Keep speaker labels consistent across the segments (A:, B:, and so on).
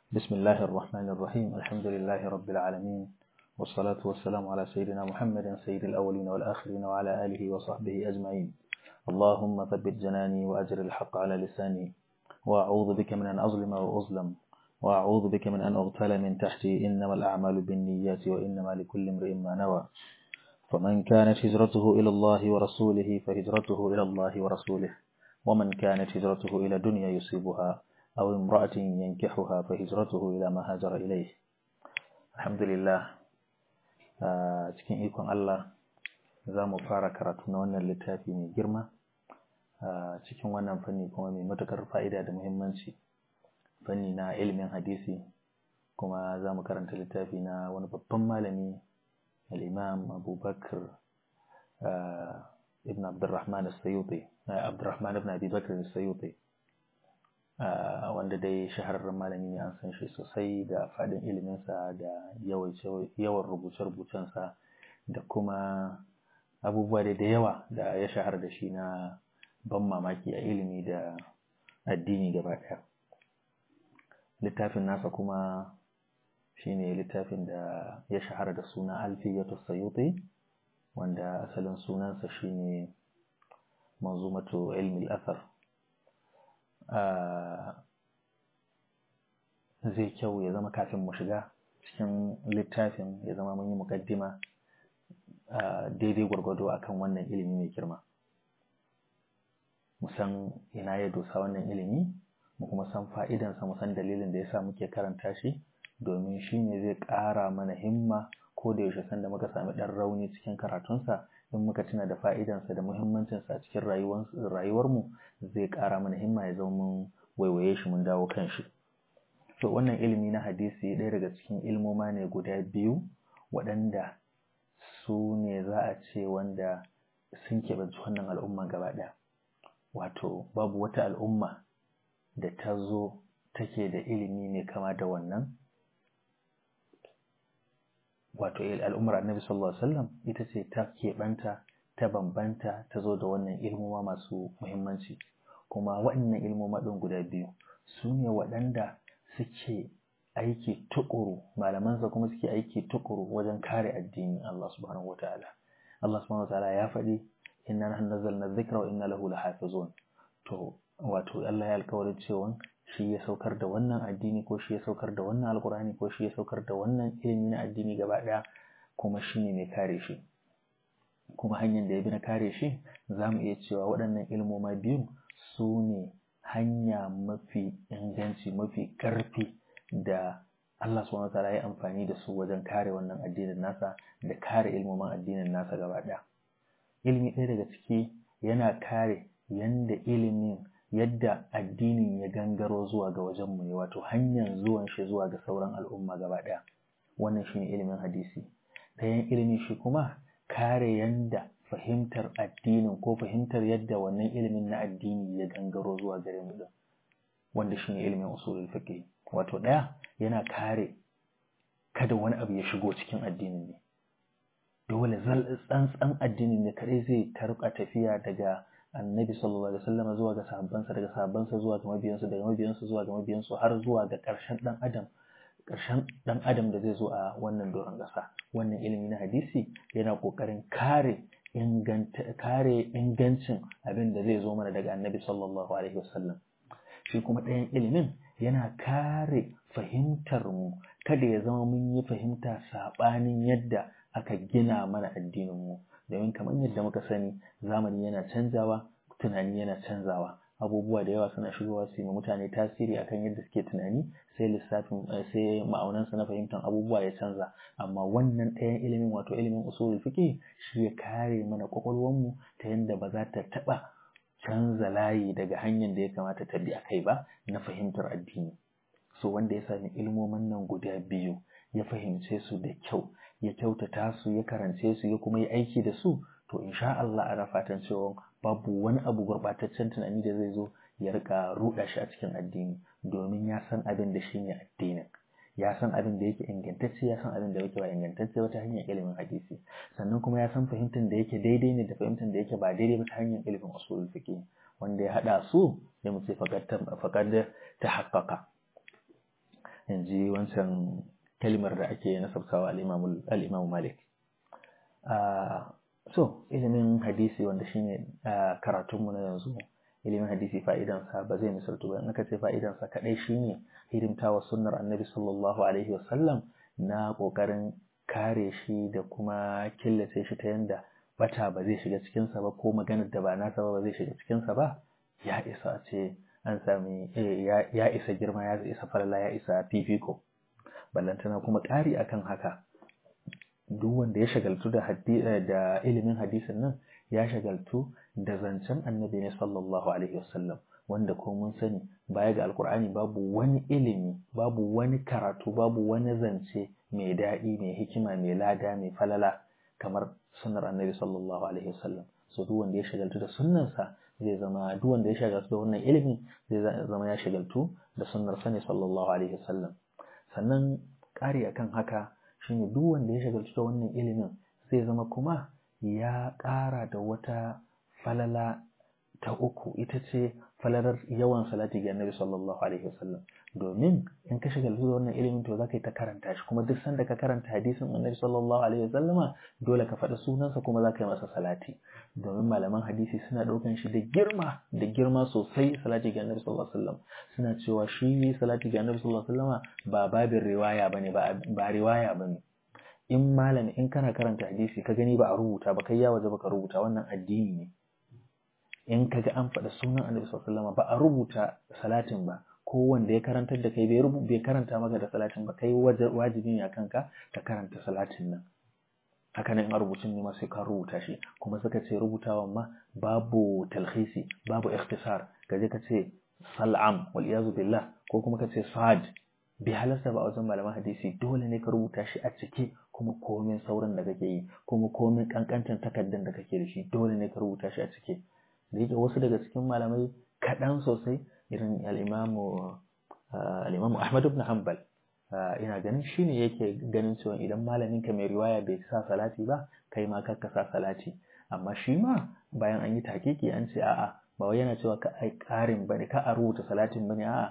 A: بسم الله الرحمن الرحيم الحمد لله رب العالمين والصلاة والسلام على سيدنا محمد سيد الأولين والآخرين وعلى آله وصحبه أجمعين اللهم ثبت جناني وأجر الحق على لساني وأعوذ بك من أن أظلم وأظلم وأعوذ بك من أن أغتال من تحتي إنما الأعمال بالنيات وإنما لكل امرئ ما نوى فمن كانت هجرته إلى الله ورسوله فهجرته إلى الله ورسوله ومن كانت هجرته إلى دنيا يصيبها أو امرأة ينكحها فهجرته إلى ما هاجر إليه الحمد لله cikin ikon Allah za mu fara karatu na wannan littafi mai girma cikin wannan fanni kuma mai matuƙar fa'ida da muhimmanci fanni na ilimin hadisi kuma za mu karanta littafi na wani babban malami al'imam abubakar ibn abdurrahman al-sayuti abdurrahman ibn abubakar al-sayuti wanda dai shahararren malami ne an san shi sosai da faɗin iliminsa da yawan rubuce-rubucensa da kuma abubuwa da yawa da ya shahar da shi na ban mamaki a ilimi da addini gaba ɗaya littafin nasa kuma shine littafin da ya shahara da suna alfiyatu sayuti wanda asalin sunansa shine manzumatu ilmi al-athar zai kyau ya zama kafin mu shiga cikin littafin ya zama mun yi mukaddima daidai gwargwado akan wannan ilimi mai girma mu san ina ya dosa wannan ilimi mu kuma san fa'idansa mu san dalilin da yasa muke karanta shi domin shi ne zai ƙara mana himma ko da yaushe sanda muka sami ɗan rauni cikin karatunsa in muka tuna da fa'idansa da muhimmancinsa a cikin rayuwarmu zai ƙara mana himma ya zama mun waiwaye shi mun dawo kan shi so wannan ilimi na hadisi ɗaya daga cikin ilmoma ne guda biyu waɗanda su ne za a ce wanda sun keɓanci wannan al'umma gaba ɗaya wato babu wata al'umma da ta zo take da ilimi mai kama da wannan wato al'ummar annabi sallallahu alaihi wasallam ita ce ta keɓanta ta bambanta ta zo da wannan ilmoma masu muhimmanci kuma waɗannan ilmoma ɗin guda biyu su ne waɗanda suke aiki tukuru malamansa kuma suke aiki tukuru wajen kare addini Allah subhanahu wataala Allah subhanahu wataala ya faɗi inna nahnu nazzalna dhikra wa inna lahu lahafizun to wato Allah ya alƙawarin cewa shi ya saukar da wannan addini ko shi ya saukar da wannan alkurani ko shi ya saukar da wannan ilimi na addini gaba ɗaya kuma shi ne mai kare shi kuma hanyar da ya bi na kare shi za mu iya cewa waɗannan ilmoma biyu su ne hanya mafi inganci mafi ƙarfi da Allah subhanahu wataala ya amfani da su wajen kare wannan addinin nasa da kare ilmoman addinin nasa gaba ɗaya ilimi ɗaya daga ciki yana kare yanda ilimin yadda addinin ya gangaro zuwa ga wajenmu ne wato hanyar zuwan shi zuwa ga sauran al'umma gaba ɗaya wannan shine ilimin hadisi ɗayan ilimi shi kuma kare yanda fahimtar addinin ko fahimtar yadda wannan ilimin na addini ya gangaro zuwa gare mu din wanda shine ilimin usulul fiqh wato ɗaya yana kare kada wani abu ya shigo cikin addinin ne dole tsantsan addinin ne kadai zai tarka tafiya daga annabi sallallahu alaihi wasallam zuwa ga sahabbansa daga sahabbansa zuwa ga mabiyansu daga mabiyansu zuwa ga mabiyansu har zuwa ga ƙarshen dan adam ƙarshen dan adam da zai zo a wannan doron ƙasa wannan ilimi na hadisi yana ƙoƙarin kare inganta kare ingancin abin da zai zo mana daga annabi sallallahu alaihi wasallam shi kuma ɗayan ilimin yana kare fahimtar mu kada ya zama mun yi fahimta saɓanin yadda aka gina mana addinin mu domin kamar yadda muka sani zamani yana canzawa tunani yana canzawa abubuwa da yawa suna shigowa su yi mutane tasiri akan yadda suke tunani sai lissafin sai ma'aunansa na fahimtar abubuwa ya canza amma wannan ɗayan ilimin wato ilimin usulul fiqh shi ya kare mana kwakwalwarmu ta yadda ba za ta taɓa canza layi daga hanyar da ya kamata ta bi a kai ba na fahimtar addini so wanda ya sami ilmomin nan guda biyu ya fahimce su da kyau ya kyautata su ya karance su ya kuma yi aiki da su to insha Allah ana fatan cewa babu wani abu gurɓataccen tunani da zai zo ya rika ruɗa shi a cikin addini domin ya san abin da shine addinin ya san abin da yake ingantacce ya san abin da yake ba ingantacce ba ta hanyar ilimin hadisi sannan kuma ya san fahimtar da yake daidai ne da fahimtar da yake ba daidai ba ta hanyar ilimin usulul fiqh wanda ya hada su sai mu ce faqad ta haqqaqa in ji wancan kalmar da ake nasabtawa al-Imam Malik so ilimin hadisi wanda shine karatunmu na yanzu ilimin hadisi fa'idansa ba zai misaltu ba in aka ce fa'idansa kadai shine hidimtawa sunnar annabi sallallahu alaihi wasallam na kokarin kare shi da kuma killace shi ta yanda bata ba zai shiga cikinsa ba ko maganar da ba nasa ba ba zai shiga cikinsa ba ya isa a ce an sami ya isa girma ya isa falala ya isa fifiko ballantana kuma ƙari akan haka duk wanda ya shagaltu da da ilimin hadisin nan ya shagaltu da zancen annabi ne sallallahu alaihi wasallam wanda ko mun sani baya ga alkur'ani babu wani ilimi babu wani karatu babu wani zance mai daɗi mai hikima mai lada mai falala kamar sunnar annabi sallallahu alaihi wasallam so duk wanda ya shagaltu da sunnarsa zai zama duk wanda ya shagaltu da wannan ilimin zai zama ya shagaltu da sunnar sa ne sallallahu alaihi wasallam sannan ƙari akan haka shine duk wanda ya shagaltu da wannan ilimin zai zama kuma ya ƙara da wata falala ta uku ita ce falalar yawan salati ga annabi sallallahu alaihi wasallam domin in ka shiga da wannan ilimin to zaka yi ta karanta shi kuma duk sanda ka karanta hadisin annabi sallallahu alaihi wasallama dole ka faɗi sunansa kuma zaka yi masa salati domin malaman hadisi suna ɗaukan shi da girma da girma sosai salati ga annabi sallallahu alaihi wasallam suna cewa shi salati ga annabi sallallahu alaihi wasallama ba babin riwaya bane ba ba riwaya bane in malami in kana karanta hadisi ka gani ba a rubuta ba kai ya waje baka rubuta wannan addini ne in kaga an faɗa sunan annabi sallallahu alaihi wasallam ba a rubuta salatin ba ko wanda ya karantar da kai bai bai karanta maka da salatin ba kai wajibi ne akan ka ka karanta salatin nan haka nan in a rubutun ne ma sai ka rubuta shi kuma suka ce rubutawan ma babu talhisi babu ikhtisar kaje ka ce sal'am wal iyazu billah ko kuma ka ce sad bi halasta ba a wajen malaman hadisi dole ne ka rubuta shi a cike kuma komin sauran da kake yi kuma komin kankantan takardar da kake da shi dole ne ka rubuta shi a cike da yake wasu daga cikin malamai kaɗan sosai irin al'imamu al'imamu Ahmad ibn Hanbal ina ganin shi ne yake ganin cewa idan malamin ka mai riwaya bai sa salati ba kai ma ka sa salati amma shi ma bayan an yi takiki an ce a'a ba wai yana cewa ka ai ƙarin bane ka a rubuta salatin bane a'a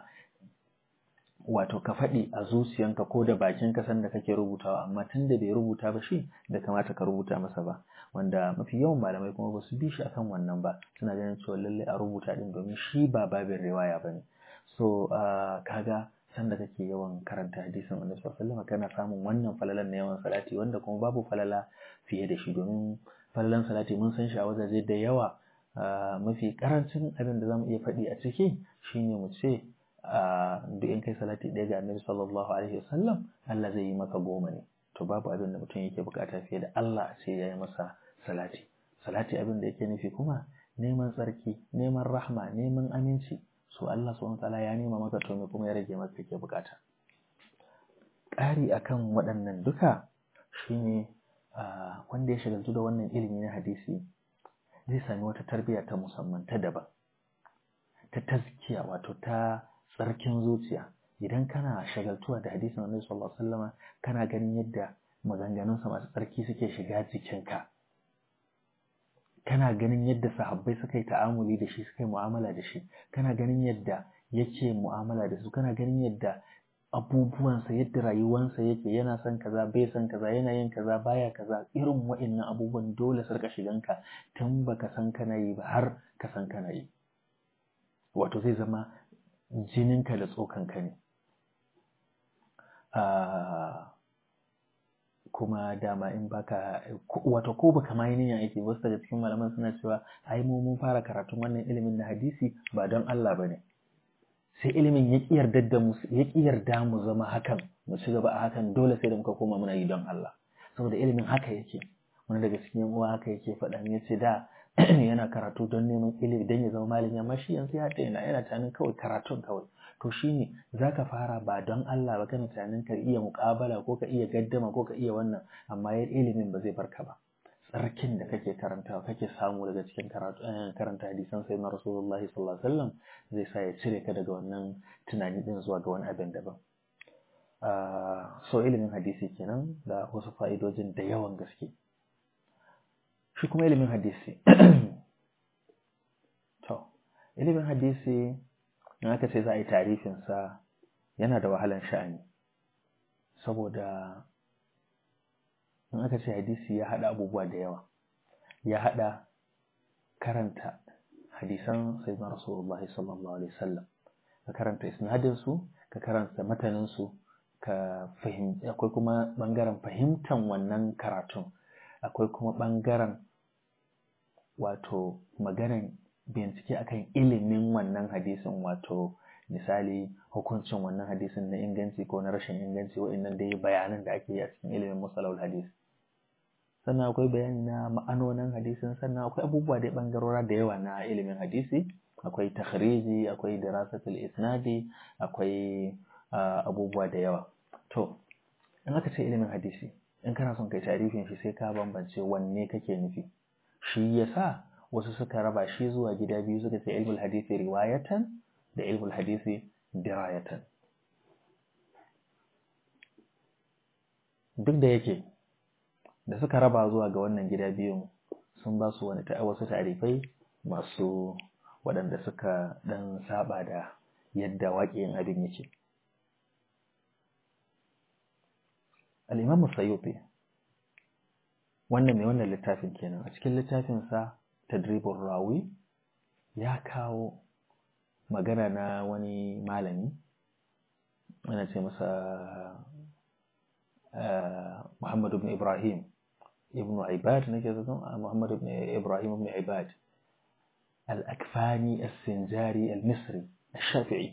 A: wato ka faɗi a zuciyanka ko da bakinka sanda kake rubutawa amma tun da bai rubuta ba shi da kamata ka rubuta masa ba wanda mafi yawan malamai kuma ba su bi shi akan wannan ba suna ganin cewa lalle a rubuta din domin shi ba babin riwaya ba ne so kaga sanda kake yawan karanta hadisin annabi sallallahu alaihi wasallam kana samun wannan falalan na yawan salati wanda kuma babu falala fiye da shi domin falalan salati mun san shi a wajaje da yawa mafi karancin abin da zamu iya faɗi a ciki shine mu ce duk in kai salati ɗaya ga annabi sallallahu alaihi wasallam Allah zai yi maka goma ne to babu abin da mutum yake bukata fiye da Allah sai ya yi masa salati salati abin da yake nufi kuma neman tsarki neman rahma neman aminci so Allah subhanahu wataala ya nema maka to me kuma ya rage maka yake bukata ƙari akan waɗannan duka shine wanda ya shagaltu da wannan ilimi na hadisi zai sami wata tarbiyya ta musamman ta daban ta tazkiya wato ta tsarkin zuciya idan kana shagaltuwa da hadisin annabi sallallahu alaihi wasallam kana ganin yadda maganganunsa masu tsarki suke shiga jikinka kana ganin yadda sahabbai suka yi ta'amuli da shi suka yi mu'amala da shi kana ganin yadda yake mu'amala da su kana ganin yadda abubuwansa yadda rayuwansa yake yana son kaza bai son kaza yana yin kaza baya kaza irin wa'annan abubuwan dole su rika shiganka tun baka san kana yi ba har ka san kana yi wato zai zama jininka da tsokanka ne kuma dama in baka wato ko baka ma yi niyyar aiki wasu daga cikin malaman suna cewa ai mu mun fara karatun wannan ilimin na hadisi ba don Allah bane sai ilimin ya ki yarda da mu ya ki yarda mu zama hakan mu ci gaba a hakan dole sai da muka koma muna yi don Allah saboda ilimin haka yake wani daga cikin yan uwa haka yake faɗa ya ce da yana karatu don neman ilimi don ya zama malami amma shi yanzu ya daina yana tunanin kawai karatun kawai to shine zaka fara ba don Allah ba kana tunanin ka iya muƙabala ko ka iya gaddama ko ka iya wannan amma yar ilimin ba zai barka ba tsarkin da kake karantawa kake samu daga cikin karatu karanta hadisan sai na Rasulullahi sallallahu alaihi wasallam zai sa ya cire ka daga wannan tunani din zuwa ga wani abin daban so ilimin hadisi kenan da wasu fa'idojin da yawan gaske shi kuma ilimin hadisi to ilimin hadisi in aka ce za a yi tarifinsa yana da wahalan sha'ani saboda in aka ce hadisi ya haɗa abubuwa da yawa ya haɗa karanta hadisan sayyidina rasulullahi sallallahu alaihi wasallam ka karanta isnadin su ka karanta matanin su ka fahimci akwai kuma bangaren fahimtan wannan karatun akwai kuma bangaren wato maganan bincike akan ilimin wannan hadisin wato misali hukuncin wannan hadisin na inganci ko na rashin inganci wa'annan dai bayanan da ake yi a cikin ilimin musalawul hadis sannan akwai bayani na ma'anonin hadisin sannan akwai abubuwa da bangarora da yawa na ilimin hadisi akwai takhriji akwai dirasatul isnadi akwai abubuwa da yawa to in aka ce ilimin hadisi in kana son kai tarifin shi sai ka bambance wanne kake nufi shi yasa wasu suka raba shi zuwa gida biyu suka ce ilmul hadisi riwayatan da ilmul hadisi dirayatan duk da yake da suka raba zuwa ga wannan gida biyun sun ba su wani wasu tarifai masu waɗanda suka ɗan saba da yadda waƙiyin abin yake al'imamu sayuti wannan mai wannan littafin kenan a cikin littafinsa tadribin rawi ya kawo magana na wani malami ana ce masa Muhammad ibn Ibrahim ibn Ibad nake zaton Muhammad ibn Ibrahim ibn Ibad al-Akfani as-Sinjari al-Misri al-Shafi'i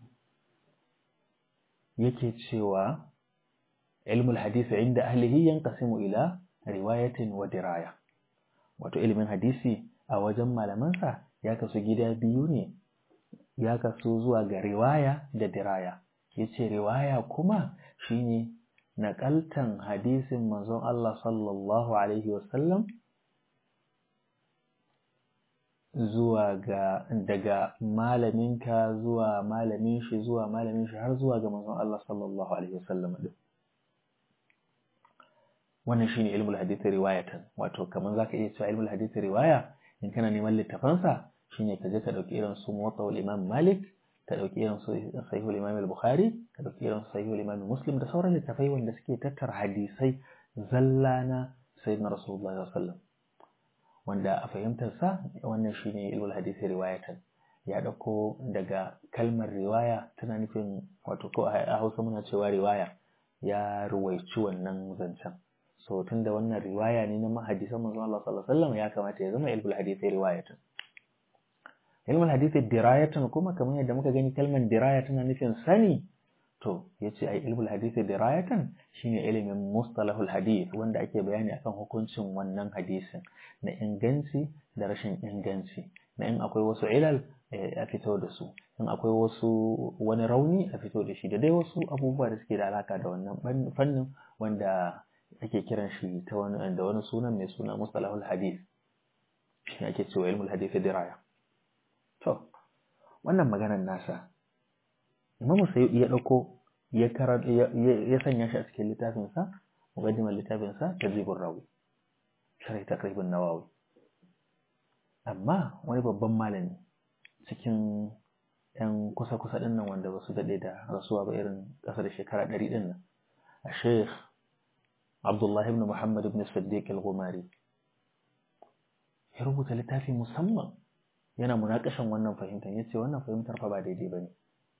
A: yake cewa ilmul hadisi inda ahlihi yanqasimu ila riwayatin wa diraya wato ilimin hadisi a wajen malamansa ya kasu gida biyu ne ya kasu zuwa ga riwaya da diraya yace riwaya kuma shine naƙaltan hadisin manzon Allah sallallahu Alaihi wasallam zuwa ga daga malaminka zuwa malamin shi zuwa malamin shi har zuwa ga manzon Allah sallallahu Alaihi wasallam din wannan shine ilmul hadith riwayatan wato kaman zaka iya cewa ilmul hadith riwaya in kana neman littafansa shine ka je ka dauki irin su muwatta imam malik ka ɗauki irin su sahihul imam al-bukhari ka ɗauki irin su sahihul imam muslim da sauran littafai wanda suke tattara hadisai zalla na sayyidina rasulullah sallallahu alaihi wasallam wanda a fahimtar sa wannan shine ilmul hadisi riwayatan ya ɗauko daga kalmar riwaya tana nufin wato ko a Hausa muna cewa riwaya ya ruwaici wannan zancen so tunda wannan riwaya ne na hadisan manzon Allah sallallahu alaihi wasallam ya kamata ya zama ilmul hadisi riwayatan ilmul hadisi dirayatan kuma kamar yadda muka gani kalmar diraya tana nufin sani to yace ai ilmul hadisi dirayatan shine ilimin mustalahul hadith wanda ake bayani akan hukuncin wannan hadisin na inganci da rashin inganci na in akwai wasu ilal a fito da su in akwai wasu wani rauni a fito da shi da dai wasu abubuwa da suke da alaka da wannan fannin wanda ake kiran shi ta wani da wani sunan mai suna mustalahul hadith shi ake cewa ilmul hadisi diraya To, wannan maganar nasa, Imamu Sayyidi ya ɗauko ya sanya shi a cikin littafinsa, mugaddimar littafinsa ta zibin rawi, shirai ta ƙarfin nawawi. Amma wani babban malami cikin ‘yan kusa-kusa ɗin nan wanda ba su daɗe da rasuwa ba irin ƙasa da shekara ɗari ɗin nan, a Sheikh Abdullahi ibn Muhammad ibn Siddiq al-Gumari, ya rubuta littafi musamman yana munakashin wannan fahimtar ya ce wannan fahimtar fa ba daidai ba ne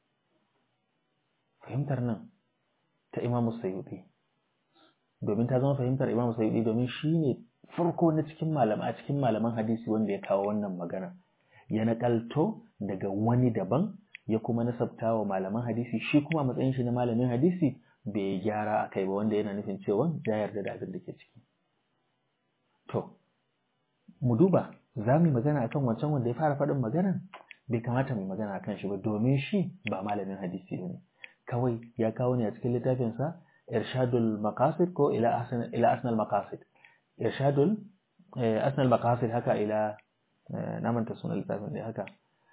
A: fahimtar nan ta imamu sayuɗi domin ta zama fahimtar imamu sayuɗi domin shi ne farko na cikin malama a cikin malaman hadisi wanda ya kawo wannan magana ya nakalto daga wani daban ya kuma nasabta wa malaman hadisi shi kuma matsayin shi na malamin hadisi bai gyara a kai ba wanda yana nufin cewa ya yarda da abin da ke ciki to mu duba za mu yi magana akan wancan wanda ya fara faɗin maganan bai kamata mu yi magana akan shi ba domin shi ba malamin hadisi ne kawai ya kawo ne a cikin littafinsa irshadul maqasid ko ila asna ila asnal maqasid irshadul asnal maqasid haka ila na manta sunan littafin ne haka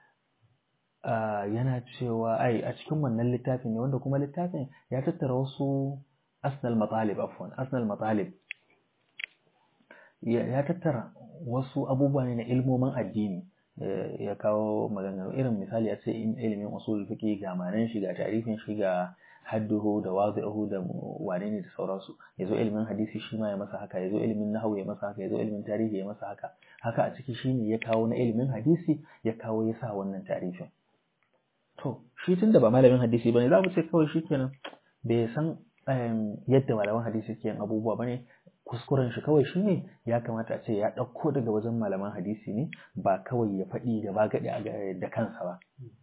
A: yana cewa ai a cikin wannan littafin ne wanda kuma littafin ya tattara wasu asnal matalib afwan asnal matalib ya tattara wasu abubuwa ne na ilmomin addini ya kawo maganganu irin misali a ce ilimin usul fiqi ga manan shi ga tarifin shi ga hadduhu da wazi'uhu da wane ne da sauransu yazo ilimin hadisi shi ma ya masa haka yazo ilimin nahwu ya masa haka yazo ilimin tarihi ya masa haka haka a ciki shine ya kawo na ilimin hadisi ya kawo ya sa wannan tarifin to shi tunda ba malamin hadisi bane za mu ce kawai shikenan bai san yadda malaman hadisi ke yin abubuwa bane kuskuren shi kawai shine ya kamata a ce ya ɗauko daga wajen malaman hadisi ne ba kawai ya faɗi gaba gaɗi da kansa ba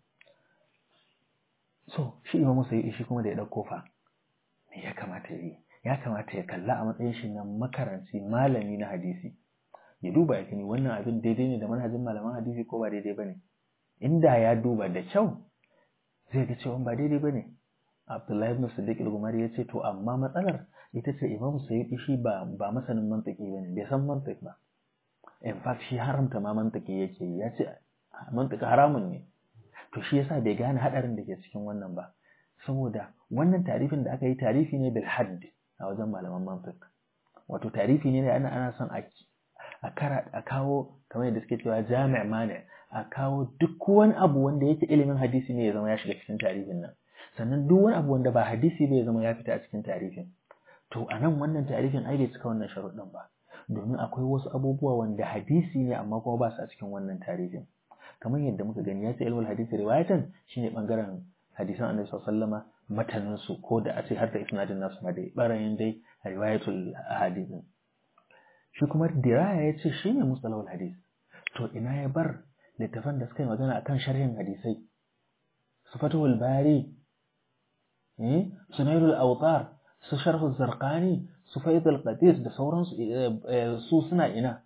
A: so shi imam musayi shi kuma da ya ɗauko fa me ya kamata ya yi ya kamata ya kalla a matsayin shi na makaranci malami na hadisi ya duba ya gani wannan abin daidai ne da manhajin malaman hadisi ko ba daidai bane inda ya duba da kyau zai ga cewa ba daidai bane Abdullahi ibn Siddiq al-Gumari ya ce to amma matsalar ita ce Imam Sayyidi shi ba ba masanin mantiki bane bai san mantik ba in fact shi haramta ma mantiki yake ya ce mantiki haramun ne to shi yasa bai gane hadarin da ke cikin wannan ba saboda wannan tarifin da aka yi tarifi ne bil hadd a wajen malaman mantik wato tarifi ne ana ana son a a kara a kawo kamar yadda suke cewa jami' mani a kawo duk wani abu wanda yake ilimin hadisi ne ya zama ya shiga cikin tarifin nan sannan duk wani abu wanda ba hadisi bai zama ya fita a cikin tarifin to a nan wannan tarifin ai bai cika wannan sharuɗin ba domin akwai wasu abubuwa wanda hadisi ne amma kuma ba su a cikin wannan tarifin kamar yadda muka gani ya ce ilmul hadisi riwayatan shine bangaren hadisan annabi sallallahu matanin su ko da a ce har da isnadin nasu ma dai barayin dai riwayatul hadisin shi kuma diraya ya ce shine mustalahul hadis to ina ya bar littafan da suka yi magana akan sharhin hadisai su fatahul bari sunailul autar su sharhu zarqani su faidul qadis da sauransu su suna ina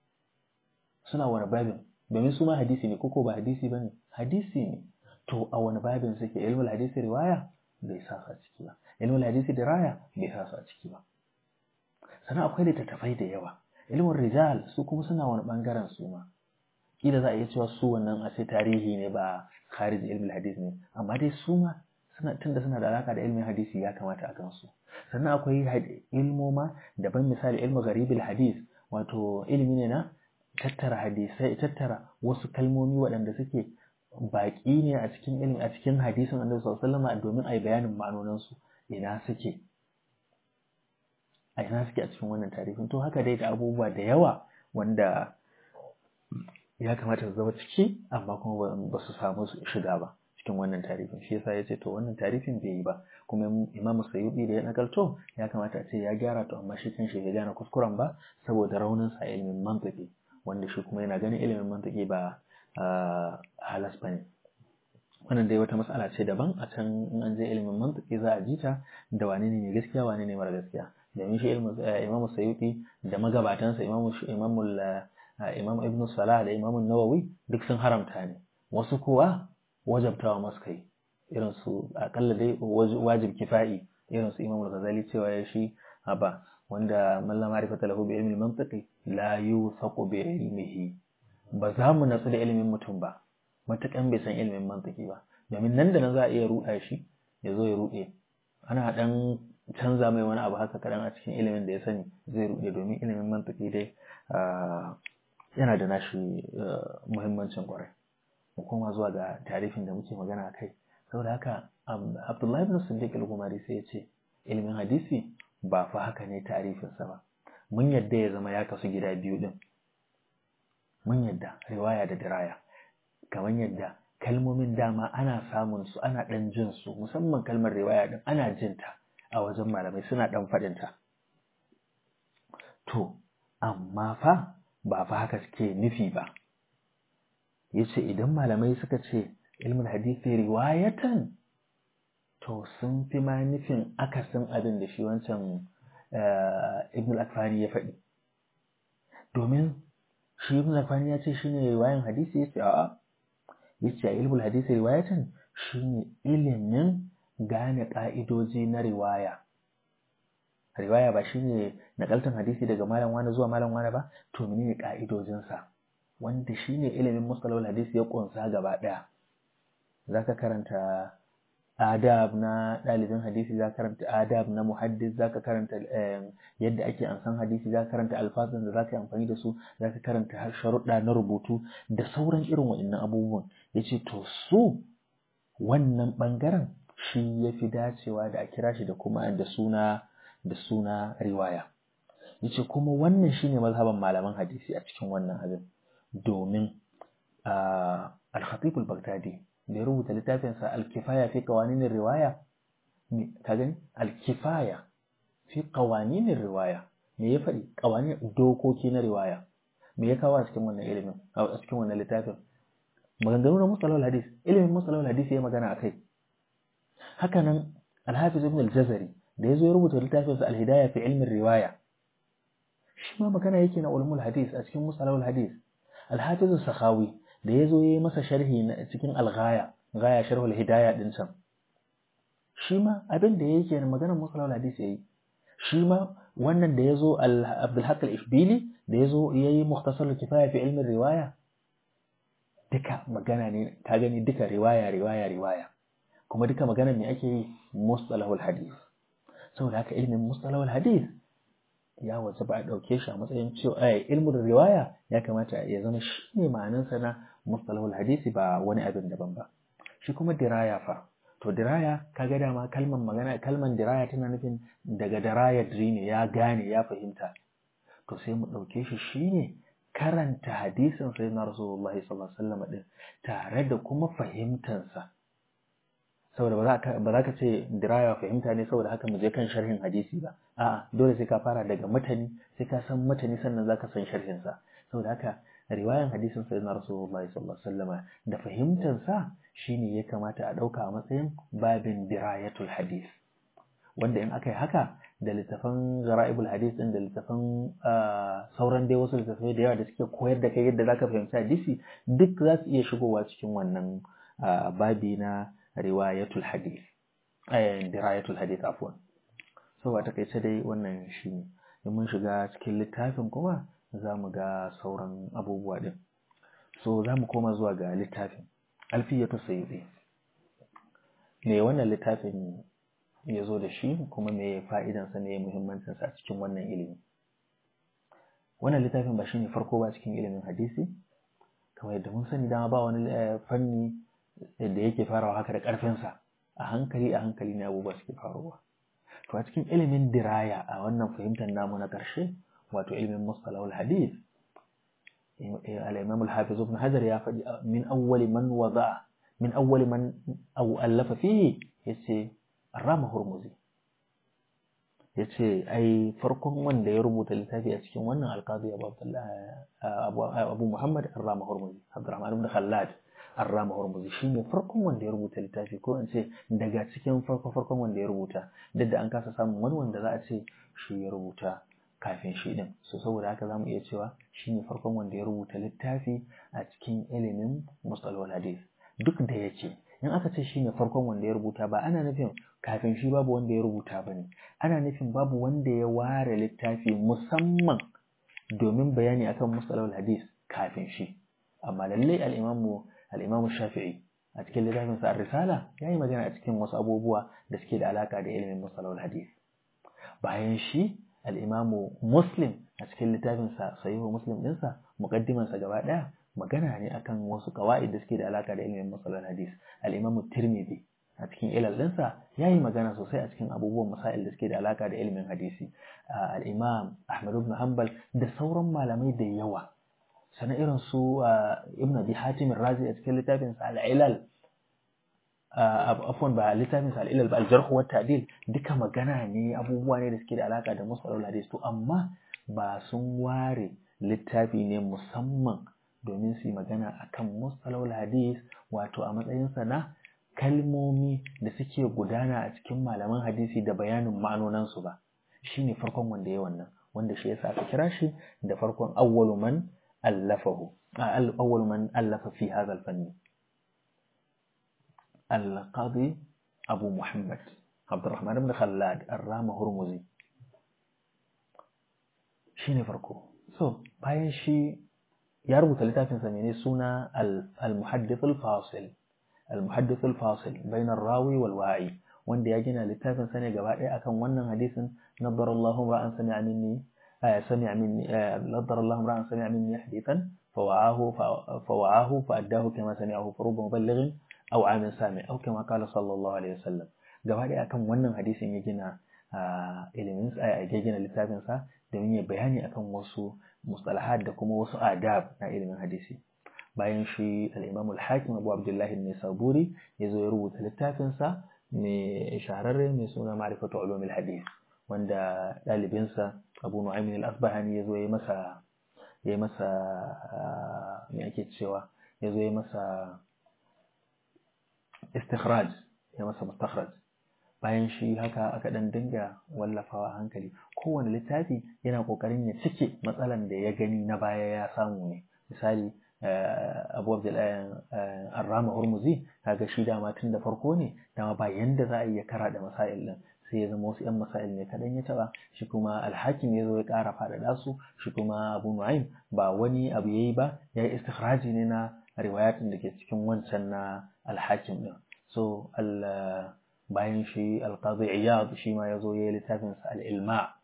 A: suna wani babin domin su ma hadisi ne koko ba hadisi bane hadisi ne to a wani babin suke ilmul hadisi riwaya bai sa su a ciki ba ilmul hadisi diraya bai sa su a ciki ba sannan akwai littattafai da yawa ilmin rijal su kuma suna wani bangaren su ma kila za a iya cewa su wannan a sai tarihi ne ba kharij ilmul hadis ne amma dai su ma suna tunda suna da alaka da ilmin hadisi ya kamata a gansu sannan akwai ilmoma daban misali ilmu garibil hadis wato ilimi ne na tattara hadisai tattara wasu kalmomi waɗanda suke baƙi ne a cikin ilimi a cikin hadisin annabi sallallahu alaihi wasallam domin a yi bayanin ma'anonin su ina suke a ina suke a cikin wannan tarihin to haka dai da abubuwa da yawa wanda ya kamata su zama ciki amma kuma ba su samu shiga ba cikin wannan tarifin shi yasa ya ce to wannan tarifin bai yi ba kuma imamu sayyidi da ya nakalto ya kamata a ce ya gyara to amma shi kanshi bai gane kuskuren ba saboda raunin sa ilimin mantiki wanda shi kuma yana ganin ilimin mantiki ba halas bane wannan dai wata matsala ce daban a can in an je ilimin mantiki za a ji ta da wane ne mai gaskiya wane ne mara gaskiya domin shi imamu sayyidi da magabatansa imamu imamu imam ibn salah da imam nawawi duk sun haramta ne wasu kuwa wajabtawa masu kai irin su akalla dai wajib kifa'i irin su imam al-ghazali cewa ya shi haba wanda man la ma'rifata lahu bi ilmi al-mantiqi la yusaqu bi ilmihi ba za mu natsu da ilimin mutum ba matakan bai san ilimin mantiki ba domin nan da nan za a iya ruɗa shi ya zo ya ruɗe ana dan canza mai wani abu haka kadan a cikin ilimin da ya sani zai ruɗe domin ilimin mantiki dai yana da nashi muhimmancin kwarai mu koma zuwa ga tarifin da muke magana kai saboda haka abdullahi bin siddiq al-gumari sai ya ce ilimin hadisi ba fa haka ne tarifinsa ba mun yadda ya zama ya kasu gida biyu din mun yadda riwaya da diraya kamar yadda kalmomin dama ana samun su ana dan jin su musamman kalmar riwaya din ana jinta a wajen malamai suna dan faɗinta to amma fa ba fa haka suke nufi ba yace idan malamai suka ce ilmin hadisi riwayatan to sun fi ma nufin akasin abin da shi wancan ibn al-akfani ya faɗi domin shi ibn al-akfani ya ce shine riwayan hadisi yace a'a yace ilmul hadisi riwayatan shine ilimin gane ka'idoji na riwaya riwaya ba shine nakaltan hadisi daga malam wani zuwa malam wani ba to menene ka'idojinsa wanda shine ilimin mustalahul hadisi ya kunsa gaba daya zaka karanta adab na ɗalibin hadisi za karanta adab na muhaddis za ka karanta yadda ake ansan hadisi za ka karanta alfazan da za ka yi amfani da su za ka karanta sharuɗa na rubutu da sauran irin waɗannan abubuwan ya ce to su wannan ɓangaren shi ya fi dacewa da a kira shi da kuma da suna da suna riwaya ya ce kuma wannan shine mazhaban malaman hadisi a cikin wannan abin domin al-khatib al-baghdadi da ya rubuta littafinsa al-kifaya fi qawanin riwaya ka gani al-kifaya fi qawanin riwaya me ya faɗi qawanin dokoki na riwaya me ya kawo a cikin wannan ilimin a cikin wannan littafin maganganu na musalawal hadis ilimin musalawal hadis ya magana akai haka nan al-hafiz ibn al-jazari da ya zo ya rubuta littafinsa al-hidaya fi ilmin riwaya shi ma magana yake na ulumul hadis a cikin musalawal hadis al-hafiz sakhawi da ya zo ya yi masa sharhi na cikin alghaya gaya sharhul hidaya din can shi ma abin da yake na maganar musalawal hadis yayi shi ma wannan da ya zo abdul haq al-ishbili da ya zo ya yi mukhtasar kifaya fi ilmin riwaya duka magana ne ka gani duka riwaya riwaya riwaya kuma duka magana me ake yi mustalahul hadis saboda haka ilmin mustalahul hadis ya wasu ba a ɗauke shi a matsayin cewa ai ilmin riwaya ya kamata ya zama shi ne ma'anansa na mustalahul hadisi ba wani abin daban ba shi kuma diraya fa to diraya kaga dama kalman magana kalman diraya tana nufin daga diraya ne ya gane ya fahimta to sai mu ɗauke shi shine karanta hadisin sai na rasulullahi sallallahu alaihi wasallam din tare da kuma fahimtansa saboda ba za ka ce diraya fahimta ne saboda haka mu je kan sharhin hadisi ba a'a dole sai ka fara daga matani sai ka san matani sannan zaka san sharhin sa saboda haka riwayan hadisin sayyidina rasulullahi sallallahu alaihi wasallam da fahimtar sa shine ya kamata a dauka a matsayin babin dirayatul hadis wanda in aka yi haka da littafan gara'ibul hadis din da littafan sauran dai wasu littafai da yawa da suke koyar da kai yadda zaka fahimci hadisi duk za su iya shigowa cikin wannan babi na riwayatul hadith eh dirayatul hadith afwan so a takaice dai wannan shi ne in mun shiga cikin littafin kuma za mu ga sauran abubuwa din so za mu koma zuwa ga littafin alfiyatu sayyidi me wannan littafin ya zo da shi kuma me fa'idansa ne muhimmancinsa a cikin wannan ilimi wannan littafin ba shine farko ba cikin ilimin hadisi kamar yadda mun sani dama ba wani fanni da yake farawa haka da ƙarfinsa a hankali a hankali ne abubuwa suke faruwa to a cikin ilimin diraya a wannan fahimtar namu na ƙarshe wato ilimin mustalahul hadith al-imam al-hafiz ibn hajar ya faɗi min awwali man wada min awwali man aw allafa fihi yace rama hurmuzi yace ai farkon wanda ya rubuta littafi a cikin wannan alqadi abu abu muhammad rama hurmuzi abdurrahman ibn khallad Arrama Hormuzi shi ne farkon wanda ya rubuta littafi ko in ce daga cikin farko farkon wanda ya rubuta duk da an kasa samun wani wanda za a ce shi ya rubuta kafin shi din so saboda haka zamu iya cewa shi ne farkon wanda ya rubuta littafi a cikin ilimin musalwal hadis duk da yake in aka ce shi ne farkon wanda ya rubuta ba ana nufin kafin shi babu wanda ya rubuta ba ne ana nufin babu wanda ya ware littafi musamman domin bayani akan musalwal hadis kafin shi amma lallai al-imamu al'imamu shafi'i a cikin littafin sa risala ya yi magana a cikin wasu abubuwa da suke da alaka da ilimin musalawar hadis bayan shi al'imamu muslim a cikin littafin sa sahihu muslim ɗinsa muƙaddiman sa gaba ɗaya magana ne akan wasu kawa'id da suke da alaka da ilimin musalawar hadis al'imamu tirmidhi a cikin ilal ɗinsa ya yi magana sosai a cikin abubuwan masail da suke da alaka da ilimin hadisi al'imam ahmad ibn hanbal da sauran malamai da yawa sannan irin su ibn abi hatim razi a cikin littafin sa al-ilal afwan ba littafin sa al-ilal ba al-jarh wa ta'dil duka magana ne abubuwa ne da suke da alaka da musalul hadis to amma ba sun ware littafi ne musamman domin su yi magana akan musalul hadis wato a matsayin sa na kalmomi da suke gudana a cikin malaman hadisi da bayanin ma'anonansu ba shine farkon wanda ya wannan wanda shi yasa aka kira shi da farkon awwalu man ألفه أول من ألف في هذا الفن القاضي أبو محمد عبد الرحمن بن خلاد الرام هرمزي شيني فرقو so bayan shi ya rubuta littafin sa ne suna al-muhaddith al-fasil al-muhaddith al-fasil bain ar-rawi wal wa'i wanda ya gina littafin sa ne gaba ɗaya akan wannan hadisin nadara Allahu ra'an sami'a minni sami'a minni nadara Allahu ra'an sami'a minni hadithan fawa'ahu fawa'ahu fa'addahu kama sami'ahu faruba muballighin aw amin sami aw kama qala sallallahu alaihi wasallam gaba ɗaya akan wannan hadisin ya gina ilimin ya gina littafin sa domin ya bayani akan wasu mustalahat da kuma wasu adab na ilimin hadisi bayan shi al-Imam al-Hakim Abu Abdullah an-Nisaburi ya zo ya rubuta littafin sa mai shahararre mai suna Ma'rifatu Ulumil Hadith wanda ɗalibinsa Abu Nu'aym al-Asbahani ya zo ya masa ya masa me ake cewa ya zo ya masa istikhraj ya masa mustakhraj bayan shi haka aka dan dinga wallafawa a hankali kowane littafi yana kokarin ya cike matsalan da ya gani na baya ya samu ne misali abu abdullahi arrama hurmuzi kaga shi dama tun da farko ne dama ba yanda za a iya kara da masail din sai ya zama wasu yan masail ne kadan ya taba shi kuma alhakim ya zo ya kara faɗaɗa su shi kuma abu nu'aim ba wani abu yayi ba ya yi istikhraji ne na riwayatin da ke cikin wancan na alhakim din so bayan shi alqazi iyad shi ma ya zo ya yi littafin sa al-ilma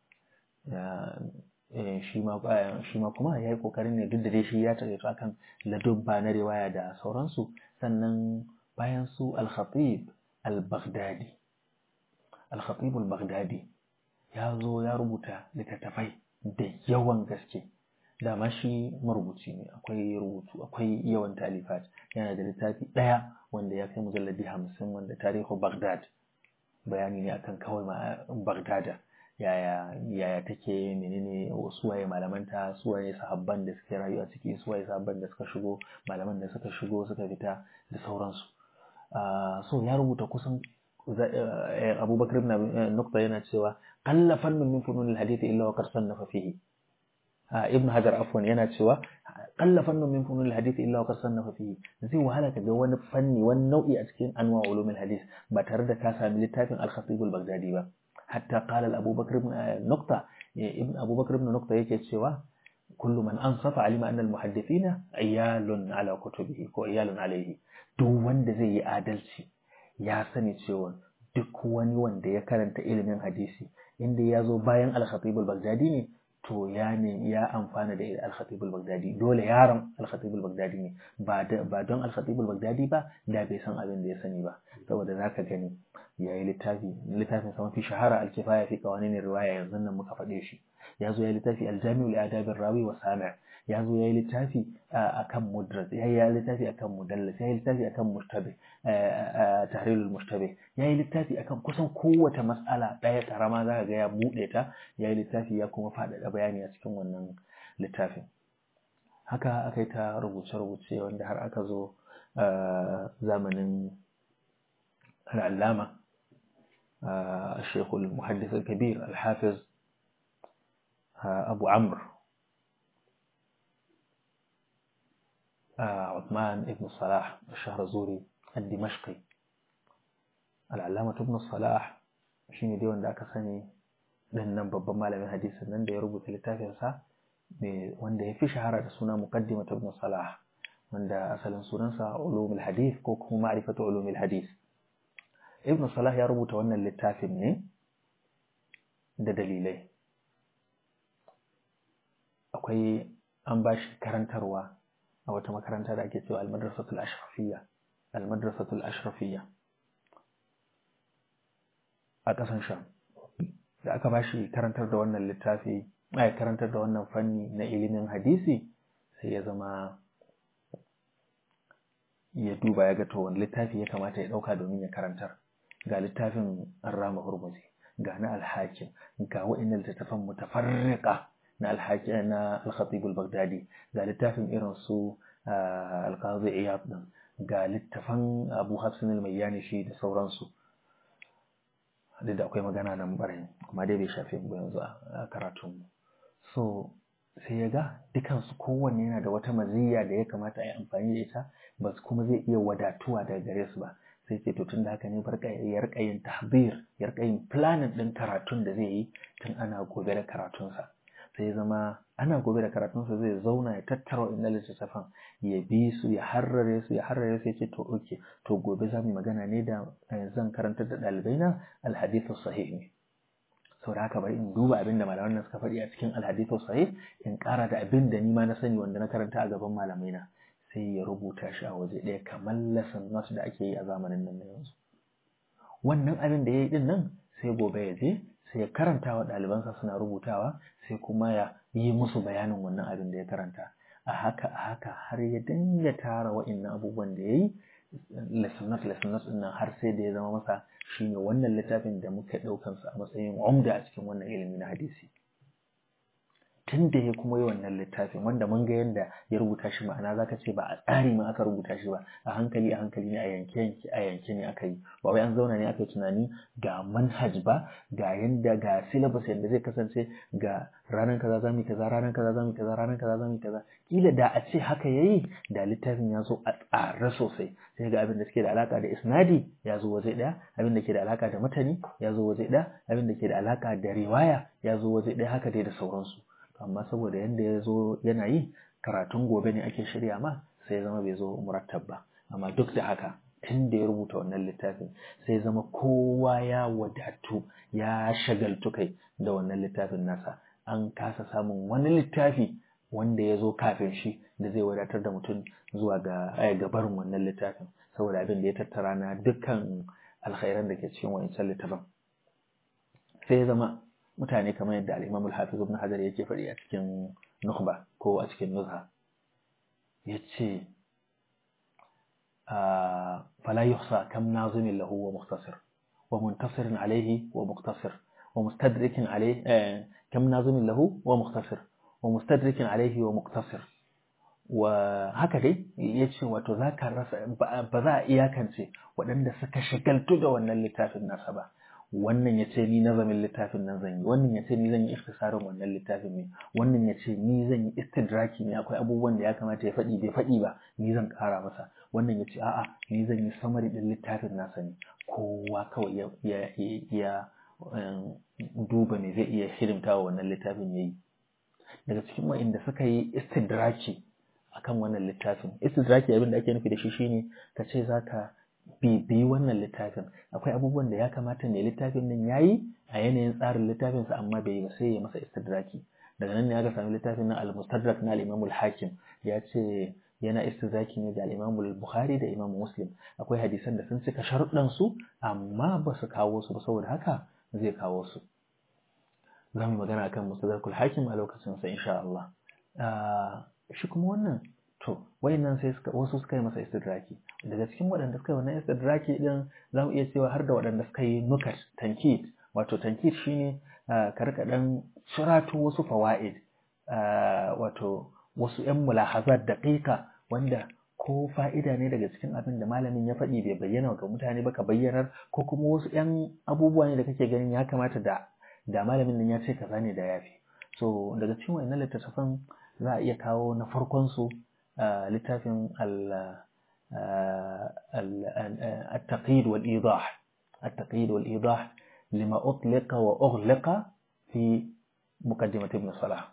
A: shi ma kuma ya yi kokarin ne duk da dai shi ya taƙaito akan ladubba na riwaya da sauransu sannan bayan su al-khatib al-baghdadi al-khatib al-baghdadi ya zo ya rubuta littattafai da yawan gaske dama shi marubuci ne akwai rubutu akwai yawan talifat yana da littafi ɗaya wanda ya kai mujalladi hamsin wanda tarihu baghdad bayani ne akan kawai ma baghdada yaya yaya take menene suwaye malamanta suwaye sahabban da suke rayu a ciki suwaye sahabban da suka shigo malaman da suka shigo suka fita da sauransu so ya rubuta kusan abubakar ibn nukta yana cewa qalla fannun min funun alhadith illa wa qad sannafa fihi ibn hajar afwan yana cewa qalla fannun min funun alhadith illa wa qad sannafa fihi zai wahala ka ga wani fanni wani nau'i a cikin anwa ulumul hadith ba tare da ka sami littafin al-khatib al-baghdadi ba حتى قال أبو بكر بن نقطة ابن أبو بكر بن نقطة يكي سوى كل من أنصف علم أن المحدثين عيال على كتبه وعيال عليه duk wanda zai yi adalci ya sani cewa duk wani wanda ya karanta ilimin hadisi inda ya zo bayan al-khatib al-baghdadi ne to ya ne ya amfana da al-khatib al-baghdadi dole yaron al-khatib al-baghdadi ne ba ba don al-khatib al-baghdadi ba da bai san abin da ya sani ba saboda zaka gani ya yi littafi littafin sa mafi shahara al-kifaya fi qawanin riwaya yanzu nan muka faɗe shi ya zo ya yi littafi al-jami'u li adabir rawi wa sami' ya zo ya yi littafi akan mudrad ya yi littafi akan mudallas ya yi littafi akan mushtabe tahrirul mushtabe ya yi littafi akan kusan kowace mas'ala ɗaya karama za ka ga ya buɗe ta ya yi littafi ya kuma faɗaɗa bayani a cikin wannan littafin haka aka yi ta rubuce-rubuce wanda har aka zo zamanin العلامة الشيخ المحدث الكبير الحافظ أبو عمرو عثمان ابن الصلاح الشهرزوري الدمشقي العلامة ابن الصلاح shine dai wanda aka sani dan nan babban malamin hadisin nan da ya rubuta littafinsa wanda ya fi shahara da suna muqaddimat ibn salah wanda asalin sunansa ulumul hadith ko kuma ma'rifatu ulumul hadith ibn salah ya rubuta wannan littafin ne da dalilai akwai an ba shi karantarwa a wata makaranta da ake cewa almadrasatul ashrafiyya almadrasatul ashrafiyya a ƙasan sham da aka ba shi karantar da wannan littafi ai karantar da wannan fanni na ilimin hadisi sai ya zama ya duba ya ga to wani littafi ya kamata ya ɗauka domin ya karantar ga littafin Arrama Hurmuzi ga na Alhakim ga wa'annan littattafan mutafarriqa na Alhakim na Al-Khatib al-Baghdadi ga littafin irin su Al-Qadhi Iyad din ga littafan Abu Hafs al-Mayyani shi da sauransu duk da akwai magana nan barin kuma dai bai shafe mu yanzu a karatun mu so sai ya ga dukansu kowanne yana da wata maziyya da ya kamata a yi amfani da ita ba kuma zai iya wadatuwa daga gare su ba sai ce to tun da haka ne barka ya rika yin tahbir ya rika yin planning din karatun da zai yi tun ana gobe da karatunsa sai zama ana gobe da karatunsa zai zauna ya tattara wa'innan littattafan ya bi su ya harrare su ya harrare su ya ce to oke to gobe za mu magana ne da zan karantar da ɗalibai na alhadithu sahih ne sau da haka bari in duba abin da malaman nan suka faɗi a cikin alhadithu sahih in ƙara da abin da ni ma na sani wanda na karanta a gaban malamai na sai ya rubuta shi a waje ɗaya kamar lesson notes da ake yi a zamanin nan na yanzu wannan abin da ya yi ɗin nan sai gobe ya je sai ya karanta wa ɗalibansa suna rubutawa sai kuma ya yi musu bayanin wannan abin da ya karanta a haka a haka har ya dinga tara wa'innan abubuwan da ya yi lesson notes lesson notes nan har sai da ya zama masa shine wannan littafin da muka ɗaukansa a matsayin umda a cikin wannan ilimi na hadisi tun da ya kuma yi wannan littafin wanda mun ga yadda ya rubuta shi ma'ana zaka ce ba a tsari ma aka rubuta shi ba a hankali a hankali ne a yanke yanke a yanke ne aka yi ba wai an zauna ne aka yi tunani ga manhaj ba ga yanda ga syllabus yadda zai kasance ga ranar kaza za mu kaza ranar kaza za mu kaza ranar kaza za mu kaza kila da a ce haka yayi da littafin ya zo a tsare sosai sai ga abin da suke da alaka da isnadi ya zo waje daya abin da ke da alaka da matani ya zo waje daya abin da ke da alaka da riwaya ya zo waje daya haka dai da sauransu amma saboda yadda ya zo yana yi karatun gobe ne ake shirya ma sai ya zama bai zo murattab ba amma duk da haka tun da ya rubuta wannan littafin sai zama kowa ya wadatu ya shagaltu kai da wannan littafin nasa an kasa samun wani littafi wanda ya zo kafin shi da zai wadatar da mutum zuwa ga gabarin wannan littafin saboda abin da ya tattara na dukkan alkhairan da ke cikin wancan littafin sai ya zama mutane kamar yadda al-Imam al-Hafiz Ibn Hajar yake faɗi a cikin Nukhba ko a cikin Nuzha yace fala yuhsa kam nazimin lahu wa mukhtasir wa muntasirin alayhi wa mukhtasir wa mustadrikin alayhi kam nazimin lahu wa mukhtasir wa mustadrikin alayhi wa mukhtasir wa haka dai yace wato zaka rasa ba za a iyakance waɗanda suka shagaltu da wannan littafin nasa ba wannan ya ce ni nazamin littafin nan zan yi wannan ya ce ni zan yi ikhtisarin wannan littafin ne wannan ya ce ni zan yi istidraki ne akwai abubuwan da ya kamata ya faɗi bai faɗi ba ni zan ƙara masa wannan ya ce a'a ni zan yi samari ɗin littafin nasa ne kowa kawai ya ya ya duba me zai iya hidimta wa wannan littafin ya yi daga cikin wa'inda suka yi istidraki akan wannan littafin istidraki abin da ake nufi da shi shine ka ce zaka bibiyi wannan littafin akwai abubuwan da ya kamata ne littafin nan ya yi a yanayin tsarin littafinsa amma bai yi ba sai ya masa istidraki daga nan ne aka sami littafin na al-mustadrak na al-imam al-hakim ya ce yana istidraki ne da al-imam al-bukhari da imam muslim akwai hadisan da sun cika sharuɗan su amma ba su kawo su ba saboda haka zai kawo su za mu magana akan mustadrak al-hakim a lokacin sa insha Allah shi kuma wannan to wayannan sai suka wasu suka yi masa istidraki daga cikin waɗanda suka yi wannan istidraki din za mu iya cewa har da waɗanda suka yi nukat tankit wato tankit shine ka rika dan shirato wasu fawaid wato wasu yan mulahazat daqiqa wanda ko fa'ida ne daga cikin abin da malamin ya faɗi bai bayyana ga mutane ba ka bayyanar ko kuma wasu yan abubuwa ne da kake ganin ya kamata da da malamin nan ya ce kaza ne da yafi so daga cikin wayannan littattafan za a iya kawo na farkon su littafin التقييد والإيضاح التقييد والإيضاح لما أطلق وأغلق في مقدمة ابن صلاح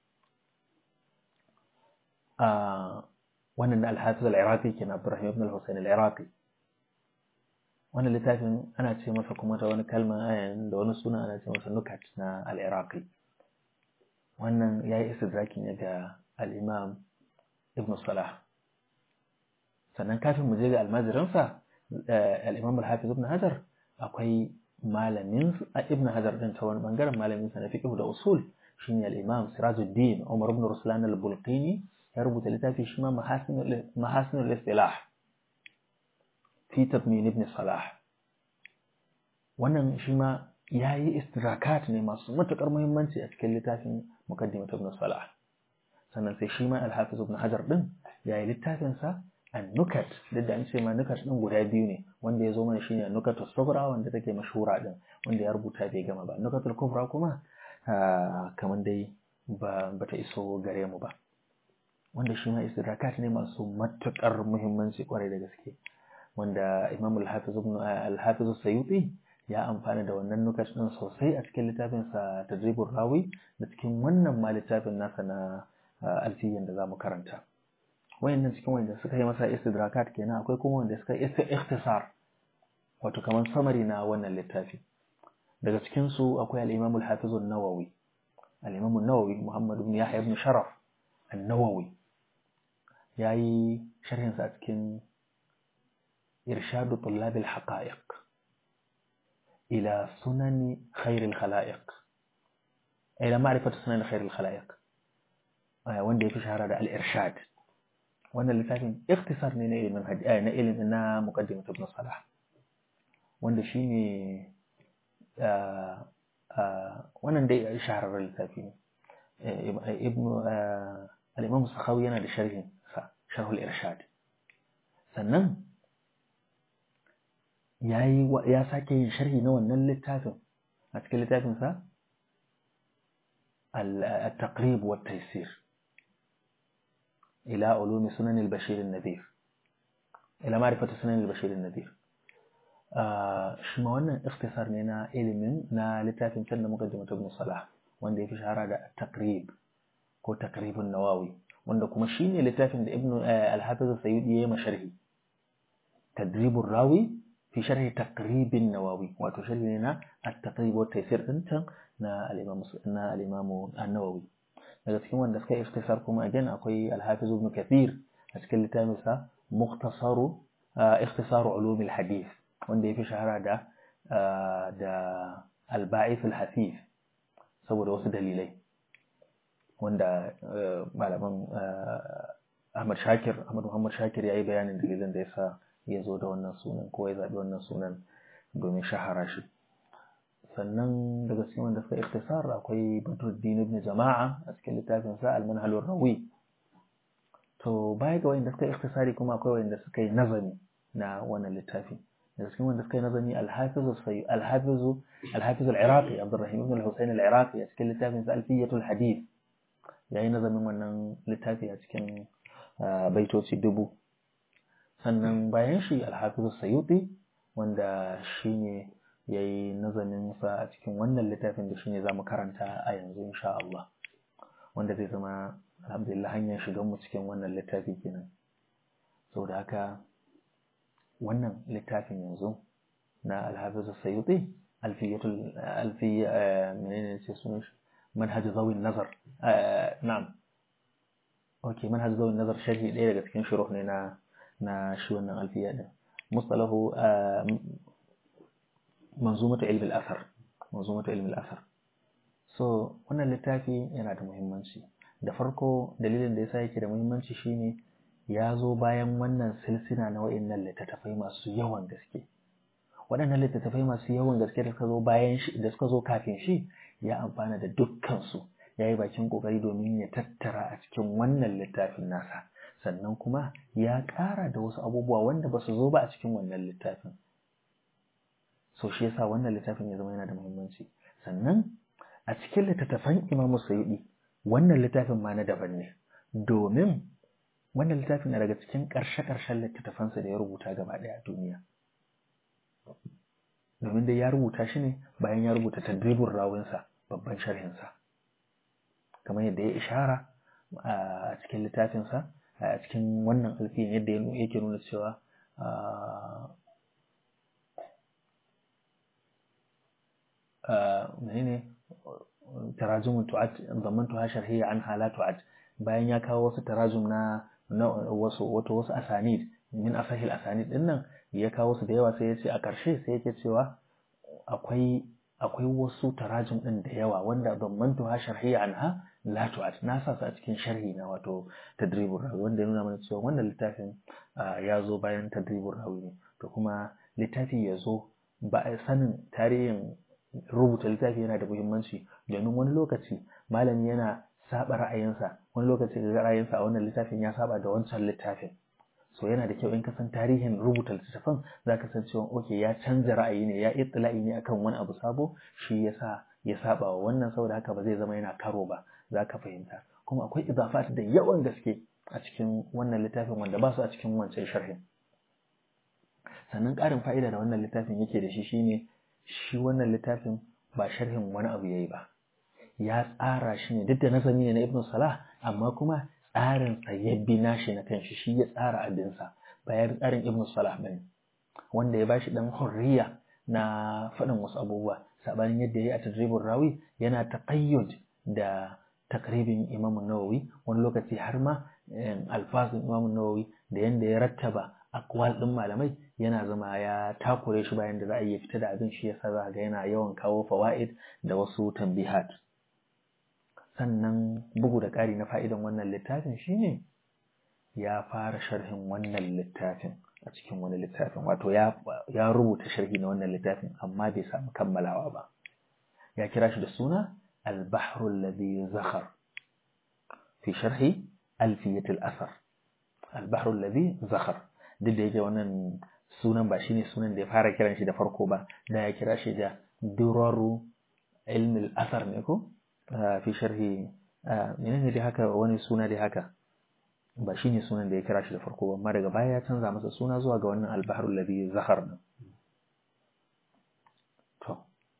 A: وأن الحافظ العراقي كان عبد الرحيم بن الحسين العراقي وأن littafin ana ce masa kuma ta wani kalma da wani suna ana ce masa nukat na al-iraqi wannan ya yi istidraki ne ga al-imam ibn Salah sannan kafin mu je ga almajiransa al-Imam al-Hafiz ibn Hajar akwai malamin ibn Hajar din ta wani bangaren malamin sa na fiqh da usul shine al-Imam Sirajuddin Umar ibn Ruslan al-Bulqini ya rubuta littafi shi ma mahasinul istilah fi tadmin ibn Salah wannan shi ma yayi istirakat ne masu matukar muhimmanci a cikin littafin muqaddimat ibn Salah sannan sai shi ma alhafiz ibn hajar din ya yi littafinsa an-nukat duk da an ce ma nukat din guda biyu ne wanda ya zo mana shine an-nukat as-sughra wanda take mashhura din wanda ya rubuta bai gama ba an-nukat al-kubra kuma kamar dai ba bata iso gare mu ba wanda shi ma istidrakat ne masu matukar muhimmanci kwarai da gaske wanda imam al-hafiz ibn al-hafiz as-sayuti ya amfana da wannan nukash din sosai a cikin littafinsa tadribur rawi da cikin wannan ma littafin nasa na alfiyan da zamu karanta wayannan cikin wanda suka yi masa istidrakat kenan akwai kuma wanda suka yi ikhtisar wato kamar samari na wannan littafi daga cikin su akwai al-Imam al-Hafiz an-Nawawi al-Imam an-Nawawi Muhammad ibn Yahya ibn Sharaf an-Nawawi yayi sharhin sa a cikin irshadu tullab al-haqa'iq ila sunan khair al-khalaiq ila ma'rifatu sunan khair al-khalaiq wanda yafi shahara da al-irshad wannan littafin ikhtisar ne na ilimin na ilimin na muqaddimat ibn Salah wanda shine wannan dai shahararren littafi ne ibn al-imam sakhawi yana da sharhin sa sharhul irshad sannan yayi ya sake yin sharhi na wannan littafin a cikin littafin sa al-taqrib wa taysir ila ulumi sunan al-bashir an-nadir ila ma'rifati sunan al-bashir an-nadir shi ma wannan ikhtisar ne na ilimin na littafin can da muka ji mutum salah wanda ya fi shahara da takrib ko takribun nawawi wanda kuma shi ne littafin da ibnu al-hafiz sayyidi ya yi masharhi tadribur rawi fi sharhi takribin nawawi wato sharhi ne na at-taqrib wa taysir din can na al-imam na al-imam an-nawawi daga cikin wanda suka ikhtisar kuma again akwai al-hafiz ibn kathir a cikin littafin sa mukhtasaru ikhtisaru ulum al-hadith wanda ya fi shahara da da alba'if al-hasif saboda wasu dalilai wanda malaman Ahmad Shakir Ahmad Muhammad Shakir ya yi bayanin dalilan da yasa ya zo da wannan sunan ko ya zaɓi wannan sunan domin shahara shi sannan daga cikin wanda suka ikhtisar akwai Badruddin ibn Jama'a a cikin littafin sa Al-Manhal rawi to baya ga wanda suka ikhtisari kuma akwai wanda suka yi nazami na wannan littafi daga cikin wanda suka yi nazami alhafizu sai alhafizu alhafizu al-iraqi abdurrahim ibn al-husayn al-iraqi a cikin littafin sa alfiyatul hadith yayi nazamin wannan littafi a cikin baitoci dubu sannan bayan shi alhafizu sayuti wanda shine yayi nazamin sa a cikin wannan littafin da shine zamu karanta a yanzu insha Allah wanda zai zama alhamdulillah hanyar shigan mu cikin wannan littafi kenan saboda haka wannan littafin yanzu na alhafizu sayuti alfiyatul alfiya menene ce sunan shi manhaj zawi nazar na'am okay manhaj zawi nazar sharhi ɗaya daga cikin shuruh ne na na shi wannan alfiya din mustalahu manzumatu ilmi al-athar manzumatu ilmi al-athar so wannan littafi yana da muhimmanci da farko dalilin da yasa yake da muhimmanci shine ya zo bayan wannan silsila na wa'innan littattafai masu yawan gaske waɗannan littattafai masu yawan gaske da suka zo bayan shi da suka zo kafin shi ya amfana da dukkansu ya yi bakin ƙoƙari domin ya tattara a cikin wannan littafin nasa sannan kuma ya ƙara da wasu abubuwa wanda ba su zo ba a cikin wannan littafin so shi yasa wannan littafin ya zama yana da muhimmanci sannan a cikin littattafan imamu sayidi wannan littafin ma na daban ne domin wannan littafin na daga cikin ƙarshe-ƙarshen littattafansa da ya rubuta gaba ɗaya a duniya domin dai ya rubuta shi ne bayan ya rubuta tadribin rawinsa babban sharhinsa kamar yadda ya ishara a cikin littafinsa a cikin wannan alfiyin yadda yake nuna cewa menene tarajumun tu'ad zamantuha sharhiyya an hala tu'ad bayan ya kawo wasu tarajum na wasu wato wasu asanid min asahil asanid din nan ya kawo su da yawa sai ya ce a ƙarshe sai yake cewa akwai akwai wasu tarajum din da yawa wanda zamantu ha sharhiyya anha la tu'ad na sa su a cikin sharhi na wato tadribur rawi wanda ya nuna mana cewa wannan littafin ya zo bayan tadribur rawi ne to kuma littafi ya zo ba sanin tarihin rubuta littafi yana da muhimmanci domin wani lokaci malami yana saba ra'ayinsa wani lokaci ga ra'ayinsa a wannan littafin ya saba da wancan littafin so yana da kyau in ka san tarihin rubuta littattafan za ka san cewa oke ya canza ra'ayi ne ya ittila'i ne akan wani abu sabo shi yasa ya saba wa wannan saboda haka ba zai zama yana karo ba za ka fahimta kuma akwai idafat da yawan gaske a cikin wannan littafin wanda ba su a cikin wancan sharhin sannan ƙarin fa'ida da wannan littafin yake da shi shine shi wannan littafin ba sharhin wani abu yayi ba ya tsara shi ne duk da nazami ne na ibn salah amma kuma tsarin sa ya bi nashi na kanshi shi ya tsara abinsa ba ya tsarin ibn salah bane wanda ya bashi dan hurriya na faɗin wasu abubuwa sabanin yadda ya yi a tadribin rawi yana taqayyud da takribin imam nawawi wani lokaci har ma alfazin imam nawawi da yanda ya rattaba akwal ɗin malamai yana zama ya takure shi bayan da za a yi fita da abin shi yasa za ga yana yawan kawo fawaid da wasu tambihat sannan bugu da ƙari na fa'idan wannan littafin shine ya fara sharhin wannan littafin a cikin wani littafin wato ya rubuta sharhi na wannan littafin amma bai samu kammalawa ba ya kira shi da suna البحر الذي زخر في شرح ألفية الأثر البحر الذي زخر duk da yake wannan sunan ba shine sunan da ya fara kiran shi da farko ba da ya kira shi da duraru ilmi al-athar ne ko fi sharhi menene dai haka wani suna dai haka ba shine sunan da ya kira shi da farko ba amma daga baya ya canza masa suna zuwa ga wannan al-bahr alladhi zakhar din to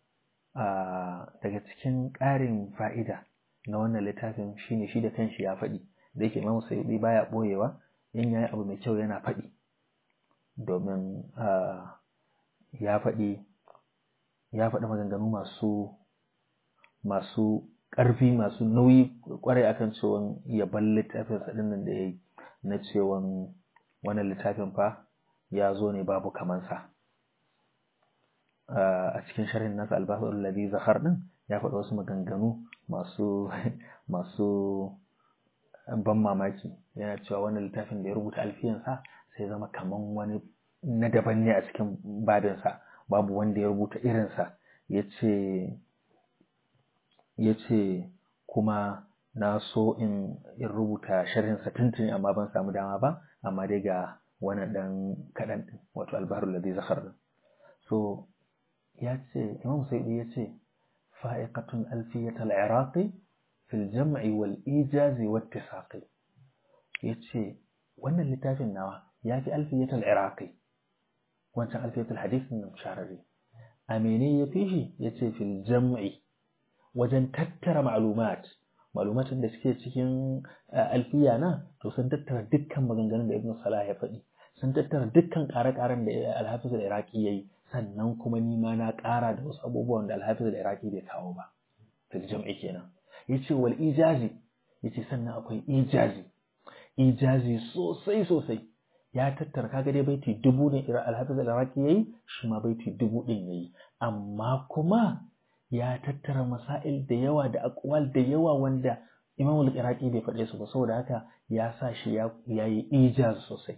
A: daga cikin ƙarin fa'ida na wannan littafin shine shi da kanshi ya faɗi da yake Imam Sayyidi baya boyewa in yayi abu mai kyau yana faɗi domin ya faɗi ya faɗi maganganu masu masu ƙarfi masu nauyi ƙwarai akan cewa yaban littafin sa nan da yayi na cewa wannan littafin fa ya zo ne babu kamansa a cikin sharhin nasa albasar alladhi zakhar din ya faɗi wasu maganganu masu masu ban mamaki yana cewa wannan littafin da ya rubuta alfiyansa sai zama kaman wani na daban ne a cikin babinsa babu wanda ya rubuta irinsa ya ce ya ce kuma na so in rubuta sharhinsa tuntuni amma ban samu dama ba amma dai ga wani ɗan kaɗan ɗin wato albaharul ladhi zakhar din so ya ce imam saidi ya ce fa'iqatun alfiyat al-iraqi fil jam'i wal ijazi wat tisaqi ya ce wannan littafin nawa ya fi alfiyat al-iraqi wancan alfiyat al-hadith nan shararri a mene ya fi shi ya ce fil jam'i wajen tattara ma'lumat ma'lumatin da suke cikin alfiya na to sun tattara dukkan maganganun da ibn salah ya faɗi sun tattara dukkan ƙare-ƙaren da al-hafiz al-iraqi yayi sannan kuma ni ma na ƙara da wasu abubuwan da alhafiz da iraki bai kawo ba fil jam'i kenan yace wal ijazi yace sannan akwai ijazi ijazi sosai sosai ya tattara kaga dai baiti dubu ne alhafiz da iraki yayi shi ma baiti dubu din yayi amma kuma ya tattara masail da yawa da aqwal da yawa wanda imam al-iraqi bai faɗe su ba saboda haka ya sa shi ya yi ijaz sosai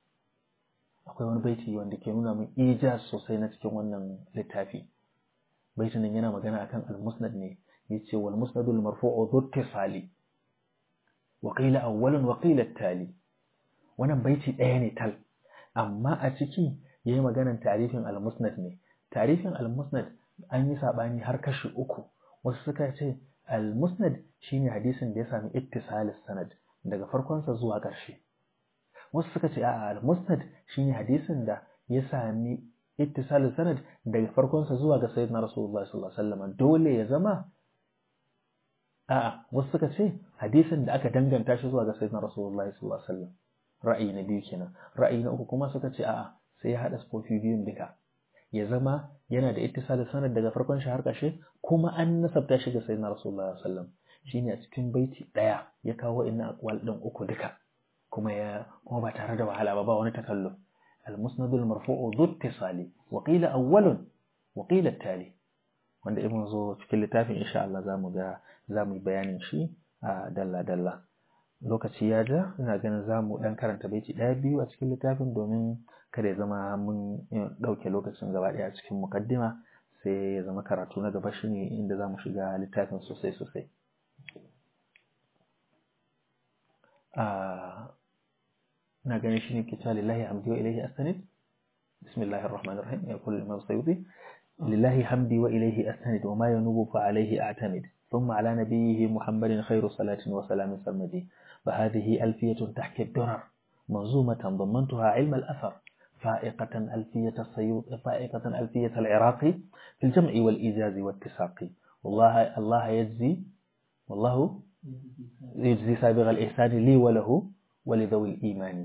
A: akwai wani baiti wanda ke nuna min ijaz sosai na cikin wannan littafi baitin nan yana magana akan al-musnad ne yace wal musnad al marfu'u dhu ittisali wa qila awwalun wa qila tali wannan baiti ɗaya ne tal amma a ciki yayi maganan tarifin al-musnad ne tarifin al-musnad an yi sabani har kashi uku wasu suka ce al-musnad shine hadisin da ya sami ittisalis sanad daga farkonsa zuwa ƙarshe wasu suka ce a'a al-musnad shine hadisin da ya sami ittisalin sanad daga farkonsa zuwa ga sayyidina rasulullah sallallahu alaihi wasallam dole ya zama a'a wasu suka ce hadisin da aka danganta shi zuwa ga sayyidina rasulullah sallallahu alaihi wasallam ra'ayi na biyu kenan ra'ayi na uku kuma suka ce a'a sai ya hada spofi biyun duka ya zama yana da ittisalin sanad daga farkon shi har ƙarshe kuma an nasabta shi ga sayyidina rasulullah sallallahu alaihi wasallam shine a cikin baiti daya ya kawo inna aqwal din uku duka kuma ya kuma ba tare da wahala ba ba wani takalluf المسند المرفوع ذو اتصال وقيل أول وقيل التالي wanda in mun zo cikin littafin insha Allah za mu ga za mu yi bayanin shi a dalla dalla lokaci ya ja ina ganin za mu dan karanta baiti ɗaya biyu a cikin littafin domin kada ya zama mun ɗauke lokacin gaba ɗaya a cikin mukaddima sai ya zama karatu na gaba shine inda za mu shiga littafin sosai sosai na ganin shi ne ke cewa lillahi hamdi wa ilaihi astanid bismillahir rahmanir rahim ya kullu imam sayyidi lillahi hamdi wa ilaihi astanid wa ma yanubu fa alaihi a'tamid ثم على نبيه محمد خير صلاة وسلام سرمدي فهذه ألفية تحكي الدرر منظومة ضمنتها علم الأثر فائقة ألفية السيوط فائقة ألفية العراقي في الجمع والإيجاز والتساق والله الله يجزي والله يجزي سابغ الإحسان لي وله ولذوي الإيمان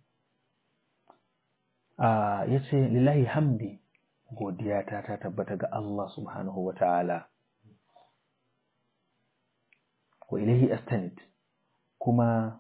A: آه يتي لله حمدي godiyata ta tabbata ga Allah subhanahu wa ta'ala wa ilahi astanid kuma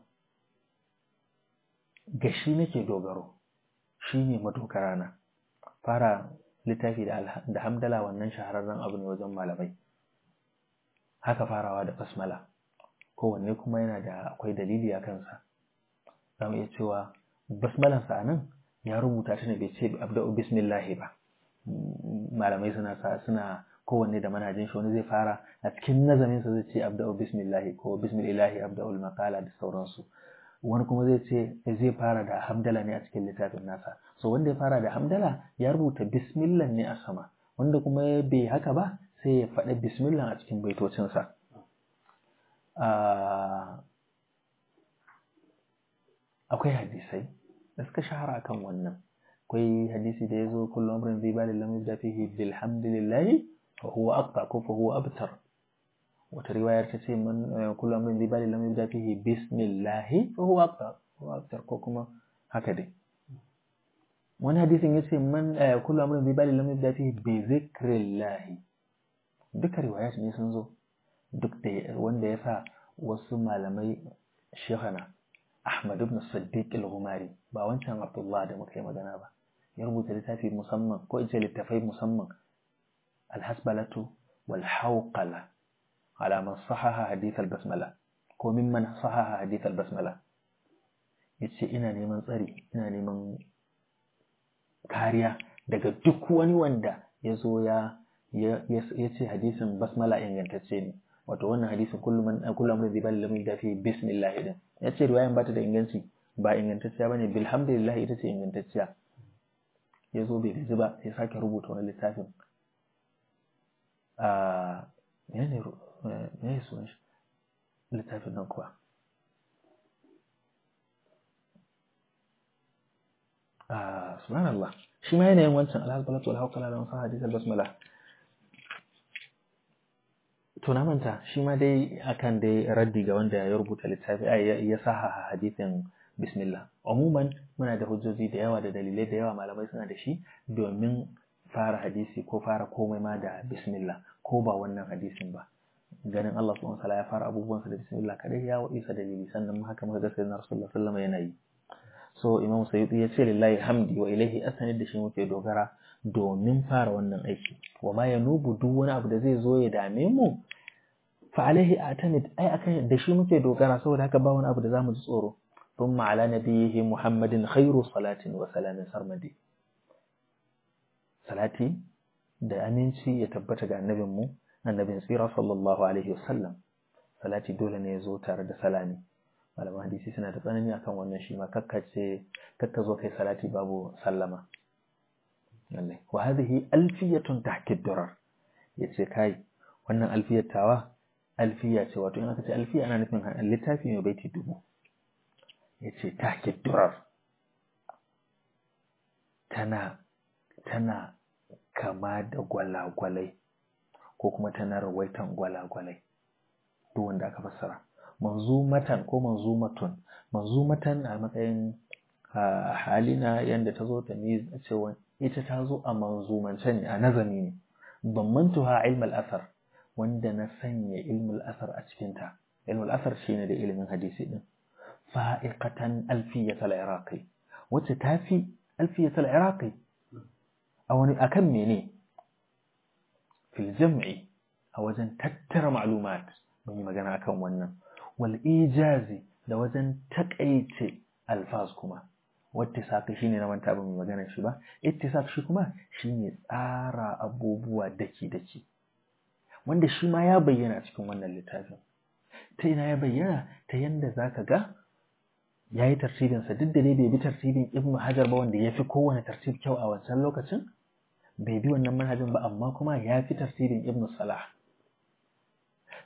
A: ga shi nake dogaro shi ne madogara na fara littafi da hamdala wannan shahararren abu ne wajen malamai haka farawa da basmala kowanne kuma yana da akwai dalili a kansa za mu iya cewa basmalansa a nan ya rubuta ta ne bai ce abda'u bismillahi ba malamai suna sa suna kowanne da manhajin shi wani zai fara a cikin nazamin sa zai ce abda'u bismillahi ko bismillahi abda'ul maqala da sauransu wani kuma zai ce zai fara da hamdala ne a cikin littafin nasa so wanda ya fara da hamdala ya rubuta bismillah ne a sama wanda kuma bai haka ba sai ya faɗa bismillah a cikin baitocinsa akwai hadisai da suka shahara akan wannan akwai hadisi da ya zo kullum amrin zai bali lam yabda fihi bilhamdillahi fa huwa aqta ko fa huwa abtar wata riwayar ta ce man kullum amrin zai bali lam yabda fihi bismillahi fa huwa aqta huwa abtar ko kuma haka dai wani hadisin ya ce man kullum amrin zai bali lam yabda fihi bi zikrillahi duka riwayat ne sun zo duk da wanda ya sa wasu malamai shehana Ahmad ibn Siddiq al-Ghumari ba wancan Abdullah da muka yi magana ba ya rubuta littafi musamman ko ce littafai musamman al-hasbalatu wal hawqala ala man sahaha hadith al-basmala ko mimman sahaha hadith al-basmala yace ina neman tsari ina neman kariya daga duk wani wanda ya zo ya ya ce hadisin basmala ingantacce ne wato wannan hadisin kullum kullum da zibal lamun da fi bismillah din ya ce riwayan bata da inganci ba ingantacciya bane bilhamdulillah ita ce ingantacciya ya zo bai gaji ba ya sake rubuta wani littafin a menene ne sunan shi littafin nan kuwa a subhanallah shi ma yanayin wancan alhalbalatu alhawqala da wasu hadisar basmala to na manta shi ma dai akan dai raddi ga wanda ya rubuta littafi ya saha hadisin bismillah umuman muna da hujjoji da yawa da dalilai da yawa malamai suna da shi domin fara hadisi ko fara komai ma da bismillah ko ba wannan hadisin ba ganin Allah subhanahu wataala ya fara abubuwansa da bismillah kadai ya isa dalili sannan haka muka ga sayyidina rasulullah sallallahu alaihi wasallam yana yi so imam sayyidi ya ce lillahi hamdi wa ilaihi asanid da shi muke dogara domin fara wannan aiki wa ma yanubu duk wani abu da zai zo ya dame mu fa alaihi atamid ai akan da shi muke dogara saboda haka ba wani abu da zamu ji tsoro thumma ala nabiyhi muhammadin khairu salatin wa salamin sarmadi salati da aminci ya tabbata ga annabin mu annabin tsira sallallahu alaihi wasallam salati dole ne ya zo tare da salami malaman hadisi suna da tsanani akan wannan shi ma kakkace kakka zo kai salati babu sallama lallai wa hadhihi alfiyatun tahkid durar yace kai wannan alfiyar tawa alfiya ce wato in aka ce alfiya ana nufin littafi mai baiti dubu yace tahkid durar tana tana kama da gwalagwalai ko kuma tana rawaitan gwalagwalai duk wanda aka fassara manzumatan ko manzumatun manzumatan a matsayin halina yadda ta zo ta ne cewa ita ta zo a manzumance ne a nazami ne bammantuha ilmal asar wanda na sanya ilmul asar a cikinta ilmul asar shine da ilimin hadisi din fa'iqatan alfiyat al-iraqi wacce ta fi alfiyat al-iraqi a wani akan mene fil jam'i a wajen tattara ma'lumat mun yi magana akan wannan wal ijazi da wajen takaice alfaz kuma wattisaq shine na manta ba mu magana shi ba ittisaq shi kuma shine tsara abubuwa daki daki wanda shi ma ya bayyana cikin wannan littafin ta ina ya bayyana ta yanda zaka ga yayi tartibin sa duk da dai bai bi tartibin ibnu hajar ba wanda yafi kowane tartib kyau a wancan lokacin bai bi wannan manhajin ba amma kuma ya fi tartibin ibnu salah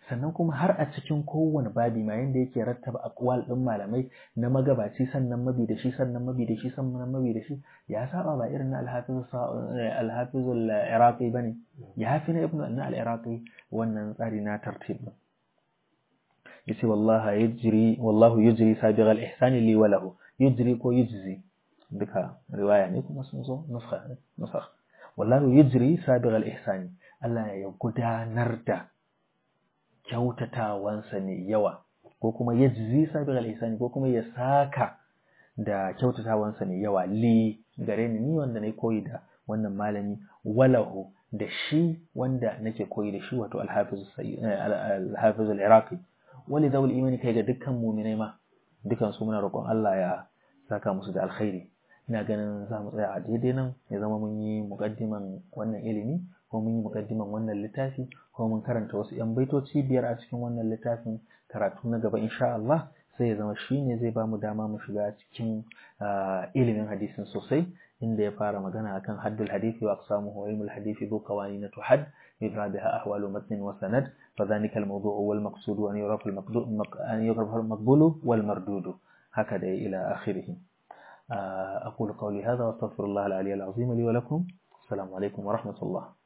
A: sannan kuma har a cikin kowane babi ma yanda yake rattaba aqwal din malamai na magabaci sannan mabi da shi sannan mabi da shi sannan mabi da shi ya saba ba irin na al-hafiz al-hafiz al-iraqi bane ya fi na ibnu na al-iraqi wannan tsari na tartib yace wallahi yajri wallahu yajri sabiq al-ihsan li wa lahu yajri ko yujzi duka riwaya ne kuma sun zo nusakh nusakh wallahu yajri sabiq al-ihsan Allah ya gudanar da kyautatawansa ne yawa ko kuma ya jizi sabi al ko kuma ya saka da kyautatawansa ne yawa li gare ni ni wanda na koyi da wannan malami walahu da shi wanda nake koyi da shi wato al-hafiz al-iraqi wali zawul imani kai ga dukkan mu'minai ma dukan su muna roƙon Allah ya saka musu da alkhairi ina ganin za mu tsaya a daidai nan ya zama mun yi muƙaddiman wannan ilimi ko mun yi muƙaddiman wannan littafi ko mun karanta wasu 'yan baitoci biyar a cikin wannan littafin karatu na gaba insha Allah sai ya zama shi ne zai ba mu dama mu shiga cikin ilimin hadisin sosai inda ya fara magana akan haddul hadisi wa aqsamuhu wa ilmul hadisi bu qawanin tuhad yudra biha ahwalu matn wa sanad fa dhalika al-mawdu'u wal maqsudu an yurafa al-maqdu' an yurafa al-maqbulu wal mardudu haka da ila akhirih أقول قولي هذا وأستغفر الله العلي العظيم لي ولكم السلام عليكم ورحمة الله